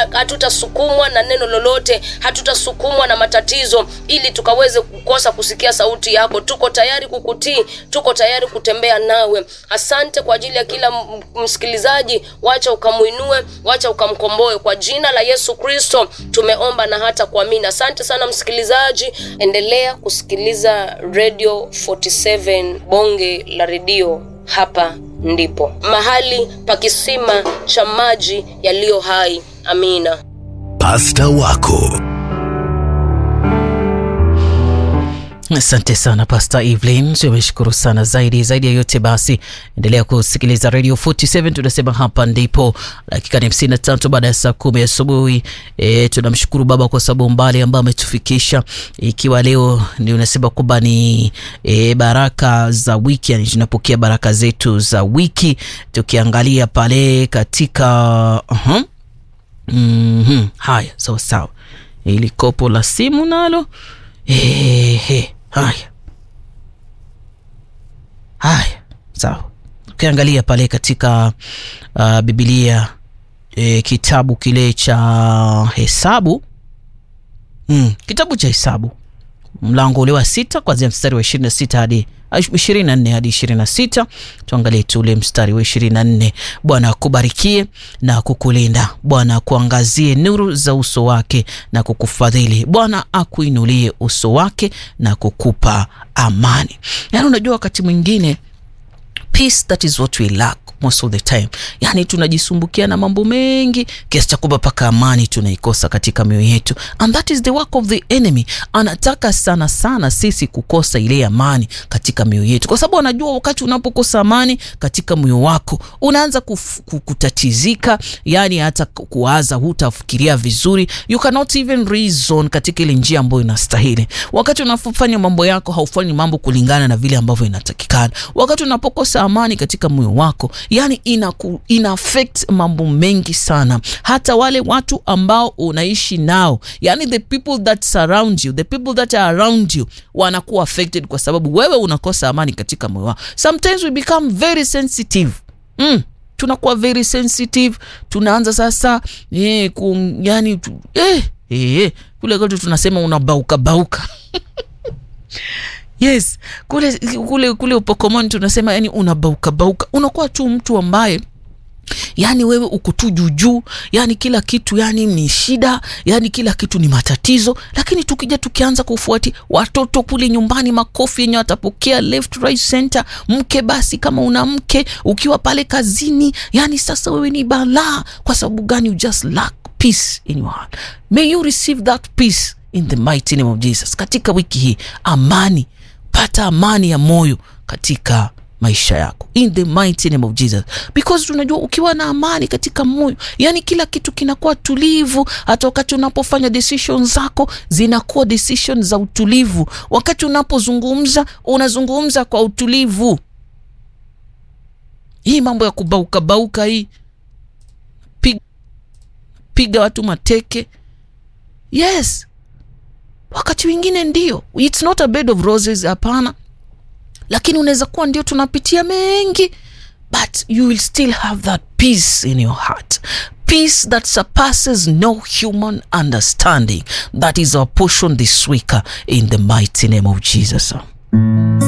ha- hatutasukumwa na neno lolote hatutasukumwa na matatizo ili tukaweze kukosa kusikia sauti yako tuko tayari kukutii tuko tayari kutembea nawe asante kwa ajili ya kila m- msikilizaji wacha ukamuinue wacha ukamkomboe kwa jina la yesu kristo tumeomba na hata kuamini asante sana msikilizaji endelea kusikiliza radio 47 bonge la redio hapa ndipo mahali pa kisima cha maji yaliyo hai amina Pasta wako asante sana pasta evelyn tumeshukuru sana zaidi zaidi ya yote basi endelea kusikiliza radio 47 tunasema hapa ndipo dakika ni hamsini na tatu baada ya saa kumi asubuhi e, tunamshukuru baba kwa sababu mbali ambayo ametufikisha ikiwa leo ni unasema kwamba ni e, baraka za wiki yani tunapokea baraka zetu za wiki tukiangalia pale katika uh-huh. mm-hmm. haya sawa sawa ili kopo la simu nalo Ehe, haya haya sawa ukiangalia pale katika uh, bibilia e, kitabu kile cha hesabu mm, kitabu cha hesabu mlango ule wa sita kwanzia mstari wa ishirini na sita hadi ishirini na nne hadi ishirini na sita tuangalie tu ule mstari wa ishirini na nne bwana akubarikie na kukulinda bwana akuangazie nuru za uso wake na kukufadhili bwana akuinulie uso wake na kukupa amani yaani unajua wakati mwingine peace that is what we lack most of the time yani tunajisumbukia na mambo mengi kiasi cha kwamba mpaka amani tunaikosa katika mioyo yetu and that is the work of the enemy anataka sana sana sisi kukosa ile amani katika mioyo yetu kwa sababu anajua wakati unapokosa amani katika moyo wako unaanza kuf, ku- kutatizika yani hata ku- kuwaza hutafikiria vizuri you cannot even reason katika ile njia ambayo inastahili wakati unapofanya mambo yako haufanyi mambo kulingana na vile ambavyo inatakikana wakati unapokosa amani katika moyo wako yani ina, ina affect mambo mengi sana hata wale watu ambao unaishi nao yani the people that surround you the people that are around you wanakuwa affected kwa sababu wewe unakosa amani katika moyo wako sometimes we become very sensitive mm tunakuwa very sensitive tunaanza sasa eh, ku, yani tu, eh, eh, kule kwetu tunasema unabauka bauka yes kule kule kule upokomoni tunasema yani unabauka bauka unakuwa tu mtu ambaye yani wewe uko tu juujuu yani kila kitu yani ni shida yani kila kitu ni matatizo lakini tukija tukianza kufuati watoto kule nyumbani makofi yenye watapokea left right center mke basi kama una mke ukiwa pale kazini yani sasa wewe ni balaa kwa sababu gani you just lack peace in your heart may you receive that peace in the mighty name of jesus katika wiki hii amani pata amani ya moyo katika maisha yako in the mighty name of jesus because tunajua ukiwa na amani katika moyo yani kila kitu kinakuwa tulivu hata wakati unapofanya decision zako zinakuwa decision za utulivu wakati unapozungumza unazungumza kwa utulivu hii mambo ya kubauka bauka hii piga, piga watu mateke yes wakati wengine ndio its not a bed of roses hapana lakini unaweza kuwa ndio tunapitia mengi but you will still have that peace in your heart peace that surpasses no human understanding that is our portion this week uh, in the mighty name of jesus